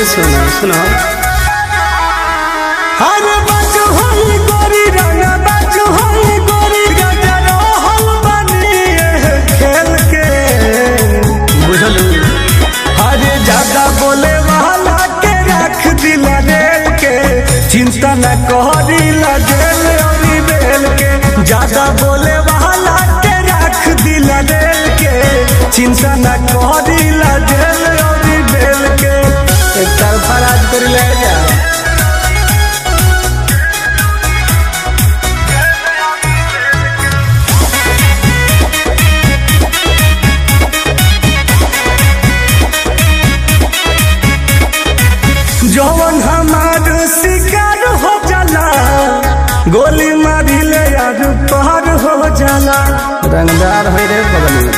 सुना सुना अरे बाजू होई गोरी रंगा बाजू होई गोरी गजा रहल बानी एह खेल के बुझल अरे ज्यादा बोले वाला के रख दिला रेल के चिंता न करिला जेल और बेल के ज्यादा बोले वाला के रख दिला रेल के चिंता न करिला जेल और बेल के एक तरफा राज कर ले जा जवन हमार शिकार हो जाला गोली मारी ले यार पार हो जाला रंगदार हो रे बगल में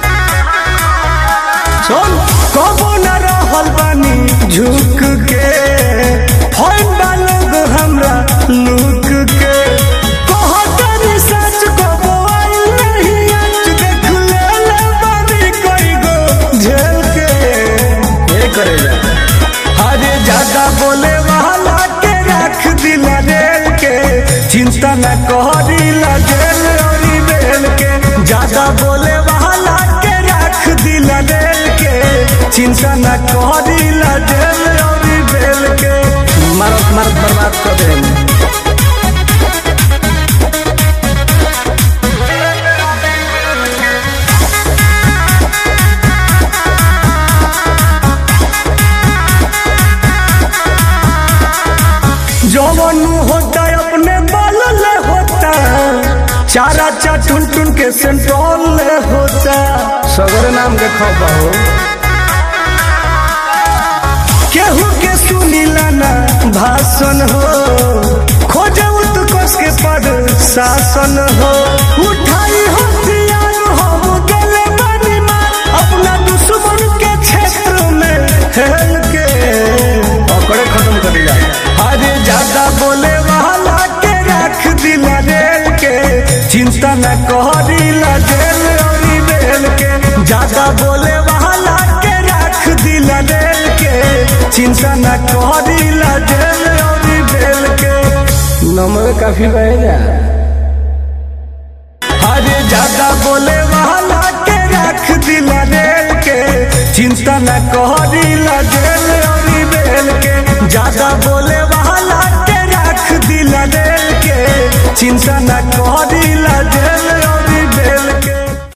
सुन कबो न रहल बानी झुक के फैन बालोग हमरा लुक के कहतनी सच कबो आइल नहीं आज देख ले ले बानी कई गो झेल के ये करे जा अरे ज्यादा बोले वाला के रख दिला रेल के चिंता न करिला जेल और बेल के ज्यादा बोले वाला के रख दिला रेल के चिंता न करिला जेल और बेल के मारत मारत बर्बाद कर दे जवन होता अपने बल ले होता चारा चा टुन टुन के सेंट्रोल ले होता सगर नाम के खौफ हो केहू के सुनीला ना भाषण हो खोजे उत्कर्ष के पद शासन हो उठाई हथियार हम गले बनी मार अपना दुश्मन के क्षेत्र में हेल के पकड़े खत्म कर जा अरे ज्यादा बोले वाला के रख दिला रेल के चिंता न करिला जेल और बेल के ज्यादा बोले वाला के रख दिला रेल के चिंता न करिला जेल और बेल के नंबर काफी बह जा अरे ज्यादा बोले वाला के रख दिला रेल के चिंता न करिला जेल और बेल के ज्यादा बोले वाला के रख दिला रेल के चिंता न